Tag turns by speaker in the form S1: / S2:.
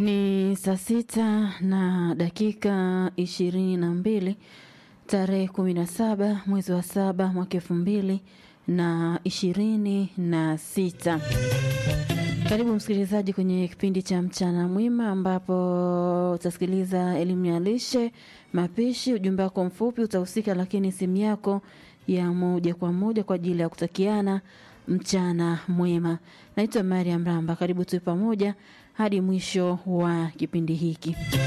S1: Ni saa sita na dakika ishirini na mbili tarehe kumi na saba mwezi wa saba mwaka elfu mbili na ishirini na sita. Karibu msikilizaji kwenye kipindi cha mchana mwima ambapo utasikiliza elimu ya lishe, mapishi, ujumbe wako mfupi utahusika, lakini simu yako ya moja kwa moja kwa ajili ya kutakiana mchana mwema. Naitwa Mariam Ramba, karibu tuwe pamoja hadi mwisho wa kipindi hiki.